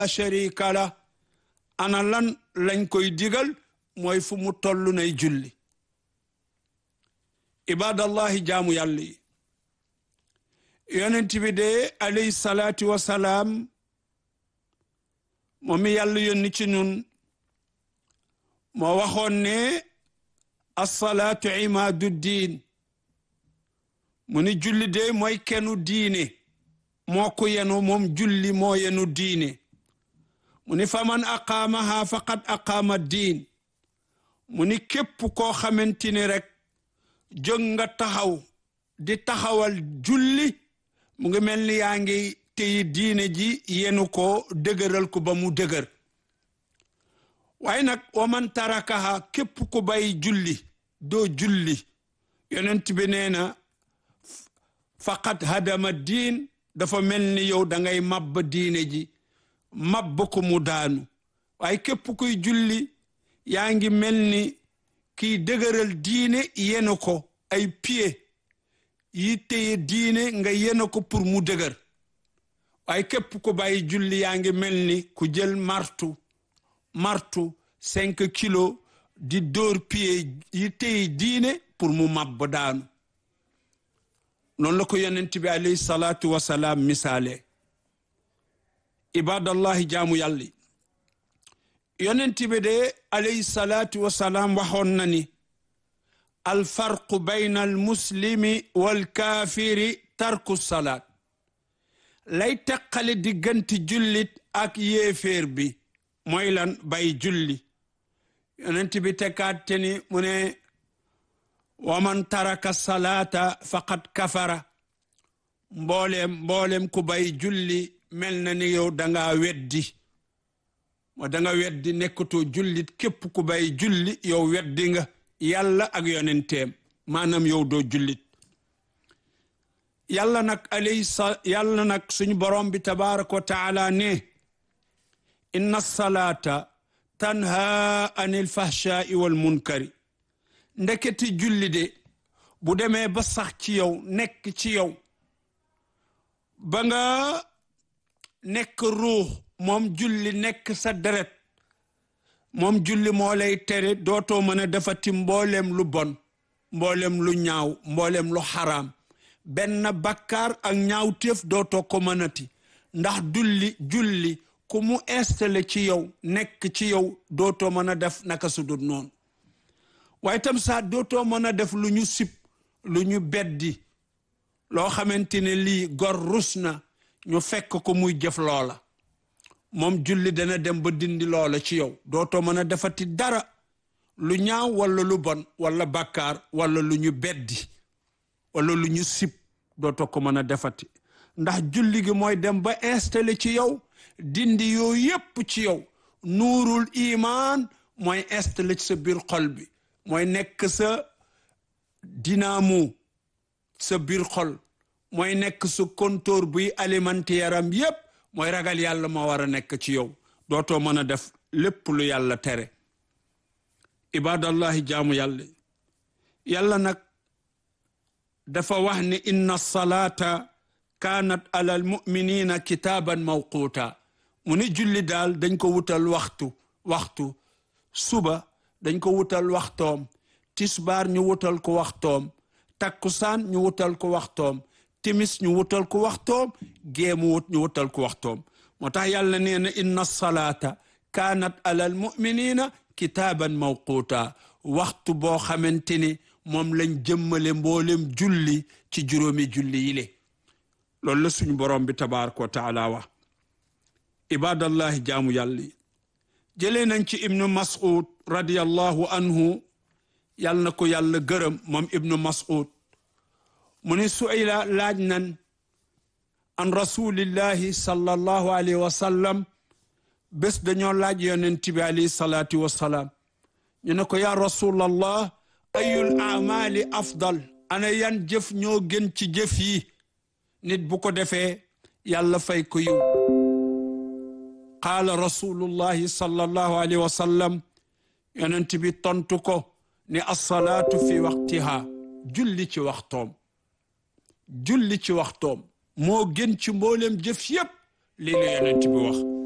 sharika la ana lan lañ koy digal mooy fu mu toll nay julli ibadallahi jaamu yàlla yi yonent bi de alayhi salaatu wasalaam moom mi yàlla yónni ci ñun moo waxoon ne assalaatu imaadu diin mu ni julli de mooy kenu diine moo ko yenu moom julli moo yenu diine mu ni faman aqaamaha faqad aqaama diin mu ni képp koo xamante ni rek jóg nga taxaw di taxawal julli mu ngi mel ni yaa ngi téyi diine ji yenu ko dëgëral ko ba mu dëgër waaye nag waman tarakaha képp ku bay julli doo julli yonent bi nee na faqat hadama diin dafa mel ni yow da ngay mabb diine ji mabb ko mu daanu waaye képp kuy julli yaa ngi mel ni kiy dëgëral diine yenu ko ay pied yi téye diine nga yenu ko pour mu dëgër waaye képp ku bàyyi julli yaa ngi mel ni ku jël martu martu cinq kilos di dóor pied yi téye diine pour mu mabb daanu noonu la ko yonent bi alayhi salaatu wasalaam misaale ibadallahi jaamu yàlla yonent bi de alayhi salaatu wasalaam waxoon na ni alfarqu bayna almuslimi walkaafiri tarku salaat lay teqale diggante jullit ak yéeféer bi mooy lan bay julli yonent bi tekkaat te ni mu ne waman taraka salaata faqad kafara mbooleem mbooleem ku bay julli mel na ni yow danga weddi moo danga weddi nekkatoo jullit képp ku bay julli yow weddi nga yàlla ak yonenteem maanaam yow doo jullit yàlla nag alayhi sa yàlla nag suñu borom bi tabaraka wa taala ne inna salaata tanha anil fahshaai wal munkari ndeketi julli de bu demee ba sax ci yow nekk ci yow ba nga nekk ruux moom julli nekk sa deret moom julli moo lay tere dootoo mën a defati mbooleem lu bon mbooleem lu ñaaw mbooleem lu xaraam benn bakkaar ak ñaawteef dootoo ko mënati ndax dulli julli ku mu installé ci yow nekk ci yow dootoo mën a def naka su dul noonu waaye tam saa dootoo mën a def lu ñu sib lu ñu beddi loo xamante ne lii gor rus na ñu fekk ko muy jëf loola moom julli dana dem ba dindi loola ci yow dootoo mën a defati dara lu ñaaw wala lu bon wala bakkaar wala lu ñu beddi wala lu ñu sib dootoo ko mën a defati ndax julli gi mooy dem ba installé ci yow dindi yooyu yépp ci yow nuurul imaan mooy installé ci sa biir xol bi mooy nekk sa dynamo sa biir xol mooy nekk sa compteur buy alimenté yaram yépp mooy ragal yàlla moo war a nekk ci yow dootoo mën a def lépp lu yàlla tere ibadallahi jaamu yàlla yàlla nag dafa wax ne inna salaata kaanat ala al muminina kitaaban mawquuta mu ni julli daal dañ ko wutal waxtu waxtu suba dañ ko wutal waxtoom tisbaar ñu wutal ko waxtoom takkusaan ñu wutal ko waxtoom timis ñu wutal ko waxtoom géemu wut ñu wutal ko waxtoom moo tax yàlla nee na inna salaata kaanat ala al muminina kitaaban mawquuta waxtu boo xamante ni moom lañ jëmmale mboolem julli ci juróomi julli yi le loolu la suñu borom bi tabaraka wa taala wax ibadallahi jaamu yàlla yi jëlee nañ ci ibnu mas'ud radiyallahu anhu yàlla na ko yàlla gërëm moom ibnu mas'ud mu ni su'ila laaj nan an rasulillahi sallallahu alayhi wa sallam bés dañoo laaj yonent bi alayhi salaatu wa salaam ñu ne ko yaa rasulallah ayul amali afdal ana yan jëf ñoo gën ci jëf yi nit bu ko defee yàlla fay ko yiw qaala rasulullahi sallallahu alayhi wa sallam yonent bi tontu ko ne assalaatu fi waqtiha julli ci waxtoom julli ci waxtoom moo gën ci mboolem jëf yépp lii la yonent bi wax